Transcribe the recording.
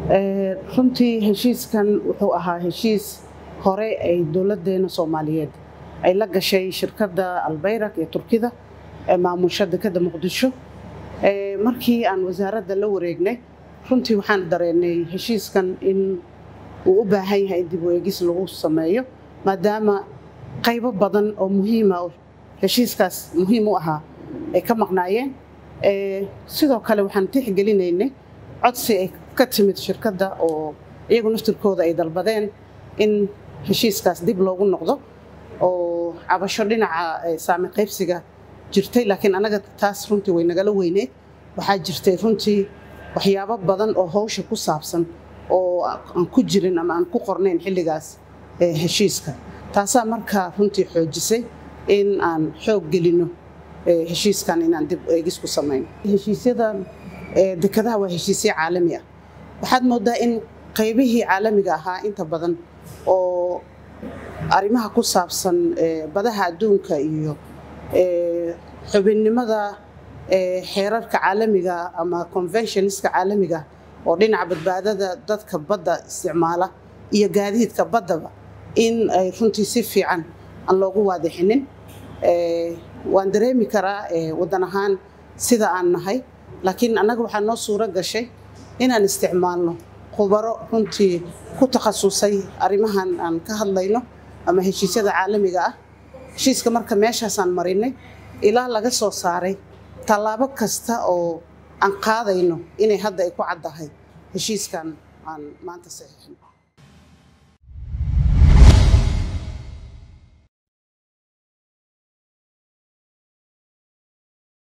runtii heshiiskan wuxuu ahaa heshiis hore ay dowladeena soomaaliyeed ay la gashay shirkadda albayrak ee turkida ee maamusha dekeda muqdisho markii aan wasaaradda la wareegnay runtii waxaan dareennay heshiiskan in uu u baahan yahay in dib u eegis lagu sameeyo maadaama qaybo badan oo muhiima heshiiskaas muhiim u ahaa ay ka maqnaayeen sidoo kale waxaan tixgelinaynay codsi ay ka timid shirkadda oo iyagu naftirkooda ay dalbadeen in heshiiskaas dib loogu noqdo oo cabasho dhinaca saami qaybsiga jirtay laakiin anaga taas runtii way nagala weyneed waxaa jirtay runtii waxyaabo badan oo hawsha ku saabsan oo aan ku jirin ama aan ku qornayn xilligaas heshiiska taasaa markaa runtii xoojisay in aan xoog gelino heshiiskan inaan dib eegis ku samayno heshiisyadan dekadaha waa heshiisyo caalami ah waxaad moodaa in qaybihii caalamiga ahaa inta badan oo arrimaha ku saabsan badaha adduunka iyo xubinnimada xeerarka caalamiga ama conventionska caalamiga oo dhinaca badbaadada dadka badda isticmaala iyo gaadiidka baddaba in ay runtii si fiican aan loogu waadixinin waan dareemi karaa waddan ahaan sida aan nahay laakiin annaga waxaa noo suuro gashay inaan isticmaalno khubaro runtii ku takhasusay arrimahan aan ka hadlayno ama heshiisyada caalamiga ah heshiiska marka meeshaasaan marinay ilaa laga soo saaray tallaabo kasta oo aan qaadayno inay hadda ay ku caddahay heshiiskan aan maanta saxiixin